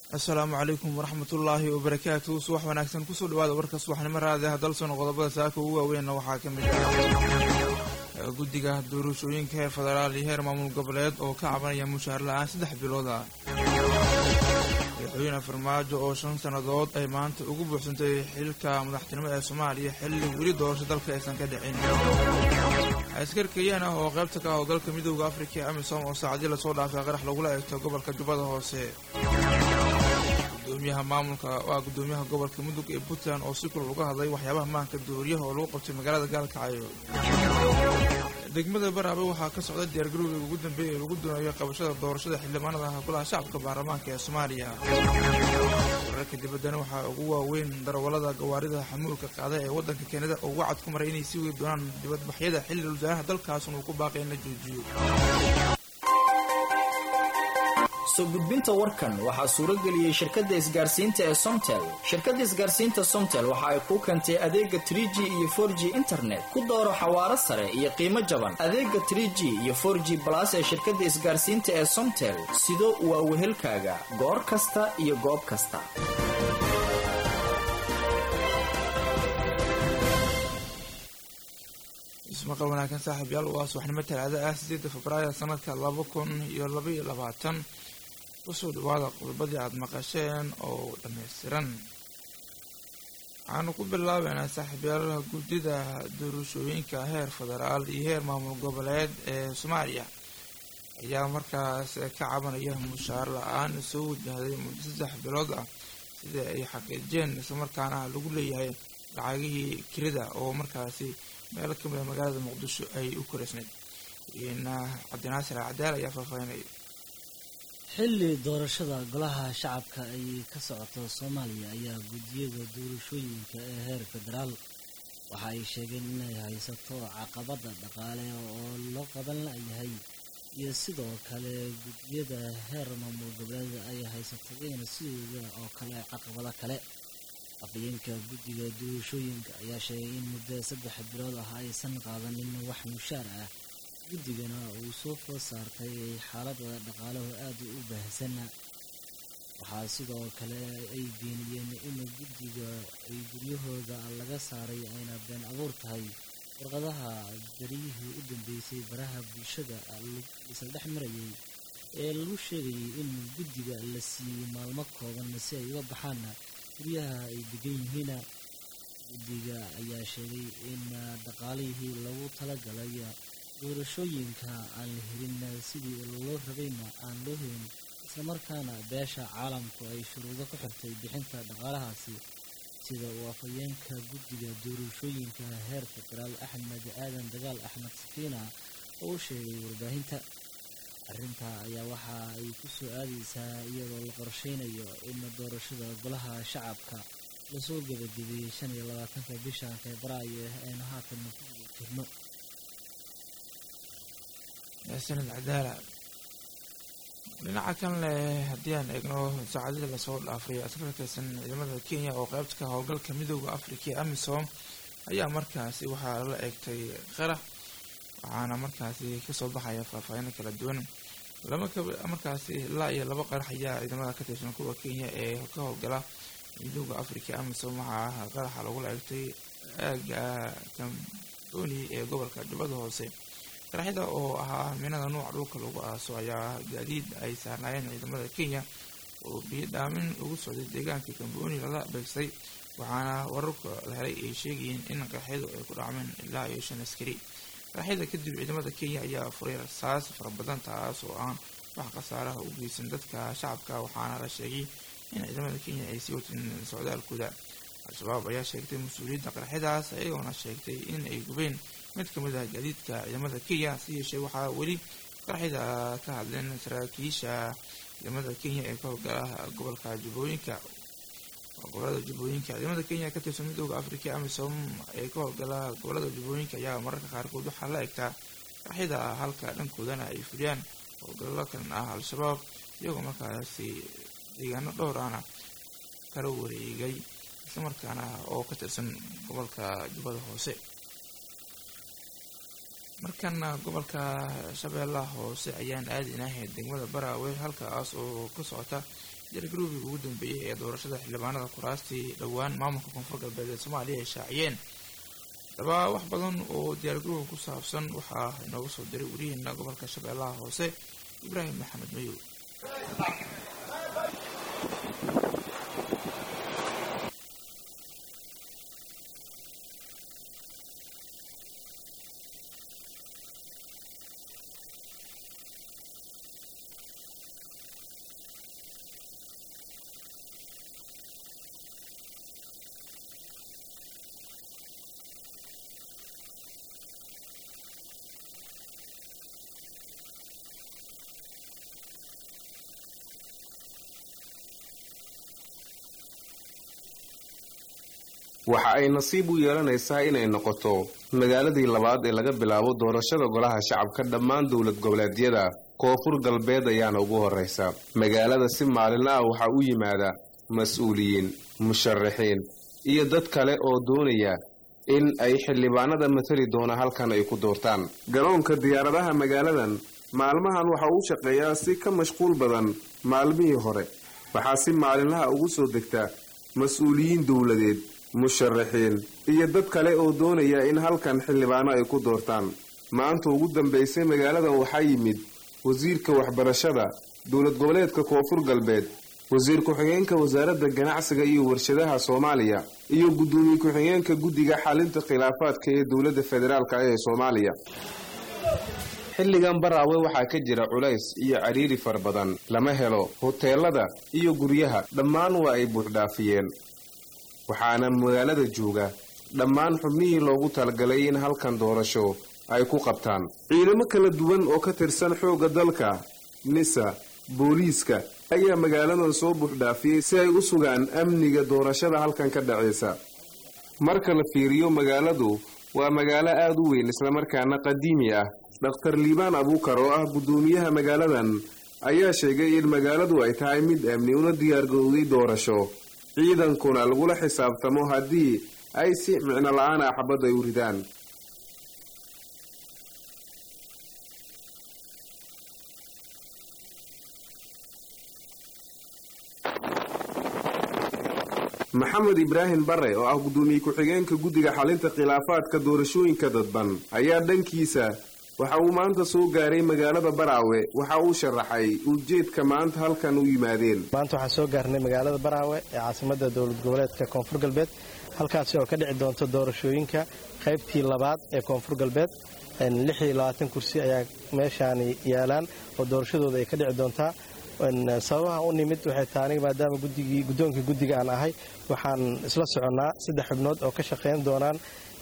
asalaamu calaykum waraxmatullaahi wabarakaatu subax wanaagsan kusoo dhawaada warka subaxnimo raadiah dalsono qodobada saaka ugu waaweynna waxaa ka mid ah guddiga doorashooyinka heer federaal iyo heer maamul goboleed oo ka cabanaya mushaar la-aan saddex bilood ah madaxweyne farmaajo oo shan sannadood ay maanta ugu buuxsantay xilka madaxtinimo ee soomaaliya xilli weli doorasho dalka aysan ka dhicin askar kenyan ah oo qaybta ka howlgalka midooda afrika ee amisom oo saacadii lasoo dhaafay qarax lagula eegto gobolka jubbada hoose gudoomiyaha maamulka waa gudoomiyaha gobolka mudug ee puntland oo si kulal uga hadlay waxyaabaha maanka dooriyaha oo lagu qabtay magaalada gaalkacyo degmada baraabe waxaa ka socda diyaargarowga ugu dambeeya ee lagu doonayo qabashada doorashada xildhibaanada ah golaha shacabka baarlamaanka ee soomaaliya wararka dibaddana waxaa ugu waaweyn darawallada gawaarida xamuulka qaada ee waddanka keenada oo wacad ku maray inay sii wadi doonaan dibadbaxyada xilli wasaaraha dalkaasun uu ku baaqay in la joojiyo soo gudbinta warkan waxaa suurageliyey shirkadda isgaarsiinta ee somtel shirkadda isgaarsiinta somtel waxa ay kuu keentay adeega trie g iyo for g internet ku dooro xawaaro sare iyo qiimo jaban adeega trie g iyo for g balas ee shirkadda isgaarsiinta ee somtel sido waa wehelkaaga goor kasta iyo goob kasta ismaqal wanaagsan saaxiib yaal waa subaxnimo talaada ah sideedda febraayo sanadka laba kun iyo laba iyo labaatan kusoo dhawaada qodobadii aada maqasheen oo dhammaystiran waxaanu ku bilaabeynaa saaxiibyaalaha guddida doorashooyinka heer federaal iyo heer maamul goboleed ee soomaaliya ayaa markaas ka cabanaya mushaar la-aan soo wajahday muddo saddex bilood ah sida ay xaqiijeen islamarkaana lagu leeyahay lacagihii kirida oo markaasi meelo ka mida magaalada muqdisho ay u koreysnayd cabdinaasir alcadaal ayaa faahfaahinaya xilli doorashada golaha shacabka ay ka socoto soomaaliya ayaa guddiyada doorashooyinka ee heer federaal waxa ay sheegeen inay haysato caqabada dhaqaale oo loo qaban layahay iyo sidoo kale guddiyada heer maamul goboleed ay haysato iyana sidooda oo kale caqabado kale afhayeenka guddiga doorashooyinka ayaa sheegay in muddo saddex bilood ah aysan qaadanin wax mushaar ah guddigana uu soo food saartay xaalada dhaqaalahu aada u baahsan waxaa sidoo kale ay beeniyeen in guddiga ay guryahooda laga saaray ayna been abuur tahay warqadaha dariyihii u dambeysay baraha bulshada isla dhex marayay ee lagu sheegayay in guddiga la siiyey maalmo kooban si ay uga baxaan guryaha ay degan yihiin guddiga ayaa sheegay in dhaqaalihii lagu talagalay doorashooyinka aan la helin sidii loo rabayna aan loo helin islamarkaana beesha caalamku ay shuruudo ku xirtay bixinta dhaqaalahaasi sida uu afhayeenka guddiga doorashooyinka heer federaal axmed aadan dagaal axmed safiina oo u sheegay warbaahinta arrintaa ayaa waxa ay ku soo aadaysaa iyadoo la qorsheynayo in doorashada golaha shacabka lasoo gebagabeeyey shan iyo labaatanka bisha febraayo aynu haatan ku guda jirno sanad cadaala dhinaca kan leh haddii aan eegno saacadihii lasoo dhaafay askar ka tirsan ciidamada kenya oo qaybta howlgalka midooda afrika ee amisom ayaa markaasi waxaa lala eegtay qarax waxaana markaasi kasoo baxaya faahfaahino kala duwan lama markaasi ilaa iyo laba qarax ayaa ciidamada ka tirsan kuwa kenya ee ka howlgala midooda afrika amisom waxaa qaraxa lagula eegtay aaga kamboni ee gobolka jubbada hoose qaraxyada oo ahaa minada nuuca dhulka lagu aaso ayaa gaadiid ay saarnaayeen ciidamada kenya oo biyo dhaamin ugu socday deegaanka kamboni lala beegsay waxaana wararka la helay ay sheegayeen in qaraxyadu ay ku dhacmeen ilaa iyo shan askari qaraxyada kadib ciidamada kenya ayaa furay rasaas fara badan taas oo aan wax khasaaraha u geysan dadka shacabka waxaana la sheegay in ciidamada kenya ay sii wateen socdaalkooda al-shabaab ayaa sheegtay mas-uuliyadda qaraxyadaas ayagoona sheegtay in ay gubeen mid ka mid ah gaadiidka ciidamada kenya si yeeshee waxaa weli qaraxyada ka hadleen saraakiisha ciidamada kenya ee ka howlgala gobolka jubbooyinka gobolada jubbooyinka ciidamada kenya ka tirsan midooda afrika amisom ee ka howlgala gobolada jubbooyinka ayaa mararka qaarkood waxaa la egtaa qaraxyada halka dhankoodana ay fuliyaan howlgallo kalan ah al-shabaab iyagoo markaasi deegaano dhowr ahna kala wareegay islamarkaana oo ka tirsan gobolka jubbada hoose markana gobolka shabeellaha hoose ayaan aadinahay degmada baraawe halkaas oo ka socota diyaargarowgii ugu dambeeyey ee doorashada xildhibaanada kuraastii dhowaan maamulka koonfur galbeed ee soomaaliya ay shaaciyeen haddaba wax badan oo diyaargarowga ku saabsan waxaa inooga soo diray wariyaheena gobolka shabeellaha hoose ibraahim maxamed mayow waxa ay nasiib u yeelanaysaa inay noqoto magaaladii labaad ee laga bilaabo doorashada golaha shacabka dhammaan dowlad goboleedyada koonfur galbeed ayaana ugu horraysa magaalada si maalinla ah waxaa u yimaada mas-uuliyiin musharaxiin iyo dad kale oo doonaya in ay xildhibaanada matali doona halkan ay ku doortaan garoonka diyaaradaha magaaladan maalmahan waxa uu shaqeeyaa si ka mashquul badan maalmihii hore waxaa si maalinlaha ugu soo degta mas-uuliyiin dowladeed musharaxiin iyo dad kale oo doonaya in halkan xildhibaano ay ku doortaan maanta ugu dambaysay magaaladan waxaa yimid wasiirka waxbarashada dowlad goboleedka koonfur galbeed wasiir ku-xigeenka wasaaradda ganacsiga iyo warshadaha soomaaliya iyo guddoomiye ku-xigeenka guddiga xalinta khilaafaadka ee dowladda federaalk ee soomaaliya xilligan baraawe waxaa ka jira culays iyo cariiri fara badan lama helo hoteelada iyo guryaha dhammaan waa ay buuxdhaafiyeen waxaana magaalada jooga dhammaan xubnihii loogu talagalay in halkan doorasho ay ku qabtaan ciidamo kala duwan oo ka tirsan xoogga dalka nisa booliiska ayaa magaaladan soo buuxdhaafiyey si ay u sugaan amniga doorashada halkan ka dhacaysa marka la fiiriyo magaaladu waa magaalo aad u weyn islamarkaana qadiimi ah dhakhtar liibaan abuukar oo ah guddoomiyaha magaaladan ayaa sheegay in magaaladu ay tahay mid amni una diyaargarowday doorasho ciidankuna lagula xisaabtamo haddii ay si micno la-aan ah xabad ay u ridaan maxamed ibraahim bare oo ah guddoomiye ku-xigeenka guddiga xalinta khilaafaadka doorashooyinka dadban ayaa dhankiisa waxa uu maanta soo gaaray magaalada baraawe waxa uu sharaxay ujeedka maanta halkan u yimaadeen maanta waxaan soo gaarnay magaalada baraawe ee caasimada dowlad goboleedka koonfur galbeed halkaasi oo ka dhici doonta doorashooyinka qaybtii labaad ee koonfur galbeed kursi ayaa meeshaani yaalaan oo doorashadooda ay ka dhici doontaa sababaha u nimid waxay tahay aniga maadaama gudigii guddoonka guddiga aan ahay waxaan isla soconnaa saddex xubnood oo ka shaqayn doonaan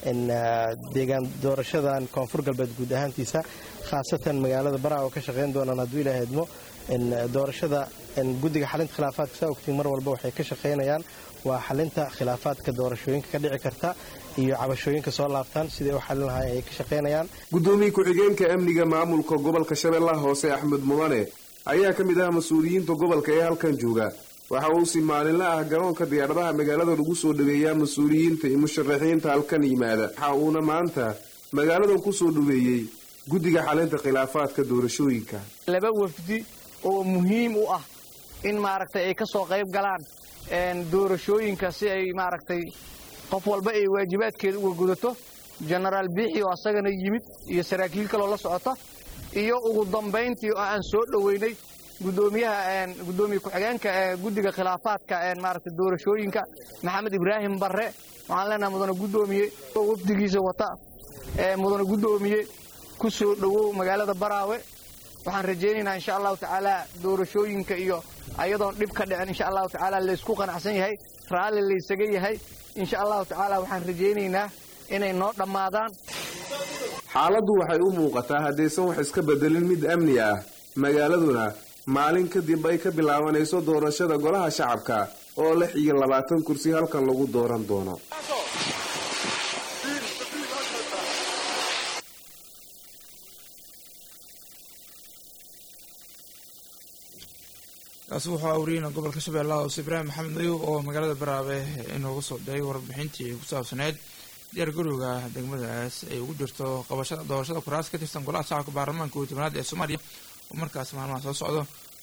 deegaan doorashadan koonfur galbeed guud ahaantiisa khaasatan magaalada baraa oo ka shaqayn doonaan hadduu ilaaha idmo doorashada guddiga xalinta khilaafaadka saa ogtiin mar walba waxay ka shaqaynayaan waa xalinta khilaafaadka doorashooyinka ka dhici karta iyo cabashooyinka soo laabtaan siday u xalin lahaayeen ay ka shaqaynayaan guddoomiye ku-xigeenka amniga maamulka gobolka shabeellaha hoose axmed mudane ayaa ka mid ah mas-uuliyiinta gobolka ee halkan jooga waxa uu si maalinla ah garoonka diyaaradaha magaalada lagu soo dhaweeyaa mas-uuliyiinta iyo musharaxiinta halkan yimaada waxa uuna maanta magaaladan ku soo dhaweeyey guddiga xalinta khilaafaadka doorashooyinka laba wafdi oo muhiim u ah in maaragtay ay ka soo qayb galaan doorashooyinka si ay maaragtay qof walba ay waajibaadkeeda uga gudato jenaraal biixi oo asagana yimid iyo saraakiil kaloo la socota iyo ugu dambayntii oo aan soo dhoweynay gudoomiyaha gudoomiye ku-xigeenka guddiga khilaafaadka maaragtay doorashooyinka maxamed ibraahim barre waxaan leenahay mudane guddoomiye oo wafdigiisa wata mudane guddoomiye ku soo dhowow magaalada baraawe waxaan rajaynaynaa insha allahu tacaala doorashooyinka iyo ayadoon dhib ka dhicin insha allahu tacaala laysku qanacsan yahay raalli laysaga yahay insha allahu tacaala waxaan rajaynaynaa inay noo dhammaadaan xaaladdu waxay u muuqataa haddaysan wax iska bedelin mid amni ah magaaladuna maalin kadib ay ka bilaabanayso doorashada golaha shacabka oo lix iyo labaatan kursi halkan lagu dooran doono kaasi wuxuu awriyeyna gobolka shabeellaha hoose ibraahim maxamed madow oo magaalada baraabe inoogu soo diray warbixintii ku saabsaneyd diyaar garowga degmadaas ay ugu jirto qabashada doorashada kuraas ka tirsan golaha shacabka baarlamaanka kow tobanaad ee soomaaliya oo markaas maalmaha soo socdo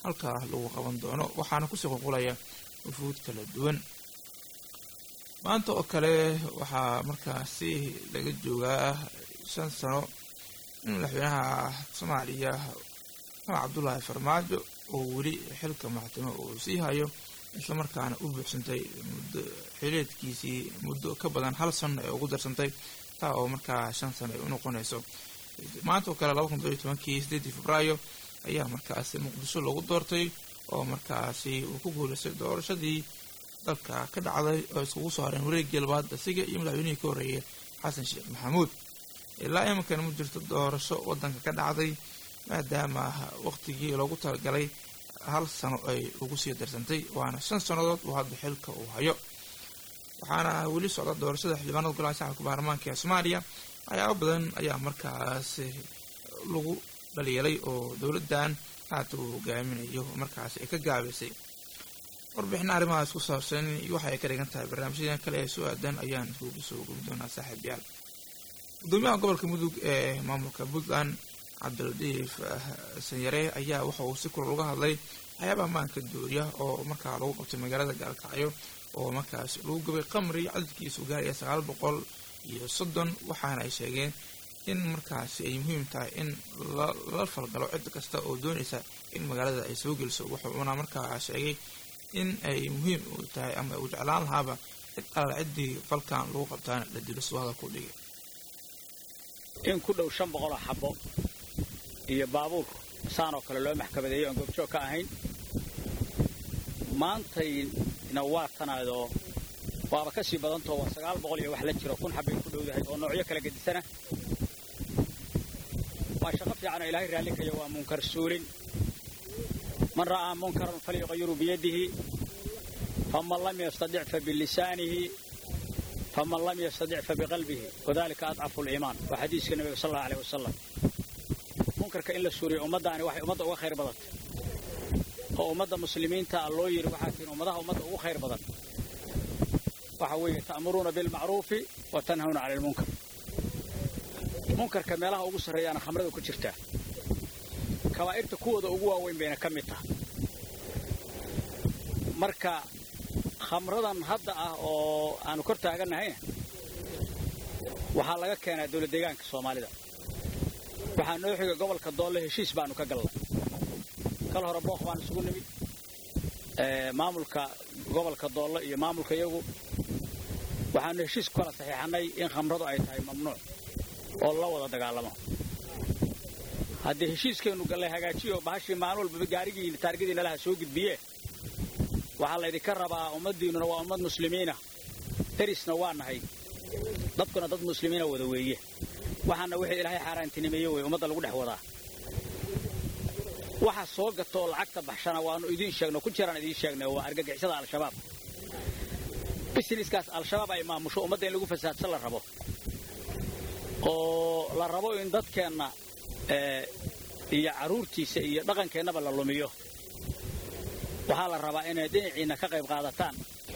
halkaa lagu qaban doono waxaana kusii qulqulaya wufuud kala duwan maanta oo kale waxaa markaasi laga joogaa shan sano in madaxweynaha soomaaliya maxamed cabdullaahi farmaajo oo weli xilka maxtimo uu sii hayo islamarkaana u buuxsantay muddo xileedkiisii muddo ka badan hal sano ee ugu darsantay taa oo markaa shan sano ay u noqonayso maanta oo kale laba kun todobiyo tobankii sideedii febraayo ayaa markaasi muqdisho lagu doortay oo markaasi uu ku guulaystay doorashadii dalka ka dhacday oo iskugu soo hareen wareegii labaad asiga iyo madaxweynihii ka horreeyay xasan sheekh maxamuud ilaa iminkan ma jirto doorasho waddanka ka dhacday maadaama waqtigii loogu talagalay hal sano ay ugu sii darsantay waana shan sannadood uu hadda xilka uu hayo waxaana weli socda doorashada xildhibaanada golaha shacabka baarlamaanka ee soomaaliya waxyaabo badan ayaa markaas lagu dhaliilay oo dowladdan haata uu hogaaminayo markaas ay ka gaabaysay warbixina arrimahaas ku saabsan iyo waxa ay ka dhigan tahay barnaamijyadan kale ee soo aadan ayaan iskugu soo gubi doonaa saaxiibayaal gudoomiyaha gobolka mudug ee maamulka puntland cabdiladiif sanyare ayaa waxa uu si kulal uga hadlay waxyaabaha maanka dooriya oo markaa lagu qabtay magaalada gaalkacyo oo markaas lagu gubay qamri cadadkiisu gaaraya sagaal boqol iyo soddon waxaana ay sheegeen in markaasi ay muhiim tahay in lala falgalo cid kasta oo doonaysa in magaalada ay soo geliso wuxuuna markaa sheegay in ay muhiim u tahay ama uu jeclaan lahaaba cid alla ciddii falkan lagu qabtaana la dilo suu hadalku dhigay in ku dhow shan boqoloo xabbo iyo baabuur saanoo kale loo maxkamadeeyo aan goobjoog ka ahayn maantayna waa tanaadoo waaba ka sii badantoo waa sagaal boqol iyo wax la jiro kun xabbay ku dhowdahay oo noocyo kala gedisana waa shaqo fiicanoo ilaahay raallikaya waa munkar suulin man ra'aa munkaran falyuqayiru biyadihi faman lam yastadic fa bilisaanihi faman lam yastadic fa biqalbihi wadalika adcafu liimaan waa xadiiska nabiga sal allau aleh wasalam munkarka in la suuriyo ummaddaani waxay ummadda uga khayr badantay oo ummadda muslimiinta a loo yidhi waxaa tiin ummadaha ummadda ugu khayr badan waxa weeye ta'muruuna bilmacruufi wa tanhawna cani almunkar munkarka meelaha ugu sarreeyaana khamrada ku jirtaa kabaa'irta kuwooda ugu waaweyn bayna ka mid tahay marka khamradan hadda ah oo aanu kor taagannahayna waxaa laga keenaa dawlad deegaanka soomaalida waxaa noo xiga gobolka doolle heshiis baanu ka galnay kal hore booq baan isugu nimid maamulka gobolka doolle iyo maamulka iyagu waxaanu heshiis ku kala saxiixannay in khamradu ay tahay mamnuuc oo la wada dagaalamo haddii heshiiskeennu gallay hagaajiyo bahashii maalin walbaba gaarigiina taargadiina laha soo gudbiye waxaa laydinka rabaa ummaddiinnuna waa ummad muslimiina derisna waa nahay dadkuna dad muslimiina wada weeye waxaana wixii ilaahay xaaraantinimeeye wey ummadda lagu dhex wadaa waxa soo gata oo lacagta baxshana waannu idiin sheegno ku jiraan idiin sheegnay waa argagixisada al-shabaab bisniskaas al-shabaab ay maamusho ummadda in lagu fasaadsan la rabo oo la rabo in dadkeenna iyo carruurtiisa iyo dhaqankeennaba la lumiyo waxaa la rabaa inay dhinaciinna ka qayb qaadataan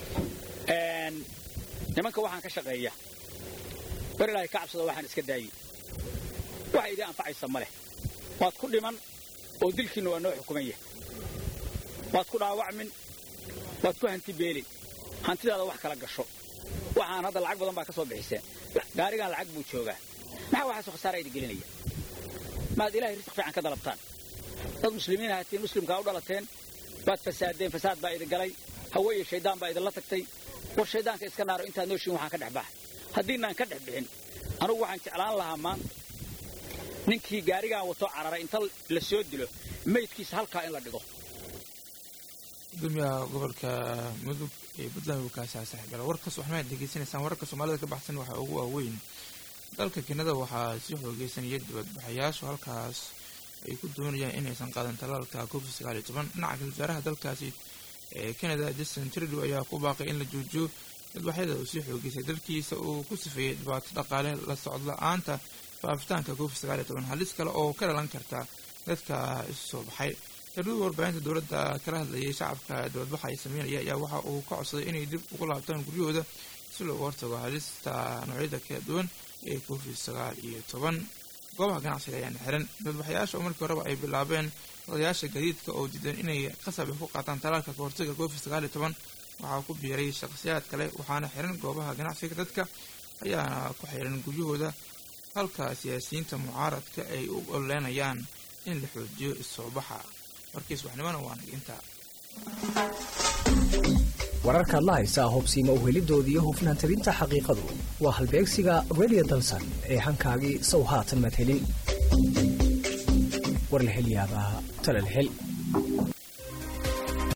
nimanka waxaan ka shaqeeya bar ilaahay ka cabsada waxaan iska daayi waxa idiin anfacaysa ma leh waad ku dhiman oo dilkiinna waa noo xukuman yahay waad ku dhaawacmin waad ku hanti beelin hantidaada wax kala gasho waxaan hadda lacag badan baa ka soo bixiseen gaarigaan lacag buu joogaa maxaa waxaasoo khasaara idin gelinaya maad ilahay risq fiican ka dalabtaan dad muslimiin ahatiin muslimkaa u dhalateen waad fasaadeen fasaad baa idin galay hawe iyo shayddaan baa idinla tagtay war shayddaanka iska naaro intaad nooshiin waxaan ka dhex baxa haddiinaan ka dhex bixin anugu waxaan jeclaan lahaa maanta ninkii gaarigaan wato cararay inta la soo dilo maydkiisa halkaa in la dhigo gudoomiyaha gobolka mudug ee puntland wukaasaa saaxiibyaal warkaas waxmaad degeysanaysaan wararka soomaalida ka baxsan waxaa ugu waaweyn dalka kenada waxaa sii xoogeysanaya dibadbaxayaashu halkaas ay ku doonayaan inaysan qaadan talaalka covid sagaal iyo toban dhinaca wasaaraha dalkaasi ee canada justin trudew ayaa ku baaqay in la joojiyo dadbaxyada uu sii xoogeysay dalkiisa uu ku sifeeyey dhibaato dhaqaale la socod la-aanta faafitaanka covid sagaal iyo toban halis kale oo ka dhalan karta dadka isu soo baxay trudew warbaahinta dowladda kala hadlayay shacabka dibadbaxa ay sameynaya ayaa waxa uu ka codsaday inay dib ugu laabtaan guryahooda si looga hortago halista noocyada kala duwan ee covid sagaal iyo toban goobaha ganacsiga ayaana xiran dadbaxayaasha oo markii horeba ay bilaabeen odayaasha gadiidka oo diidan inay qasab ay ku qaataan talaalka kahortaga covid sagaal iyo toban waxaa ku biiray shakhsiyaad kale waxaana xiran goobaha ganacsiga dadka ayaana ku xiran guryahooda halka siyaasiyiinta mucaaradka ay u ololeenayaan in la xoojiyo issoobaxa warkiis waxnimona waana intaa wararkaad la haysaa hubsiima uhelidoodii hufnaan tabinta xaqiiqadu waa halbeegsiga radio dalsan ee hankaagii sow haatan maad helin war la hel yaabaa talal hel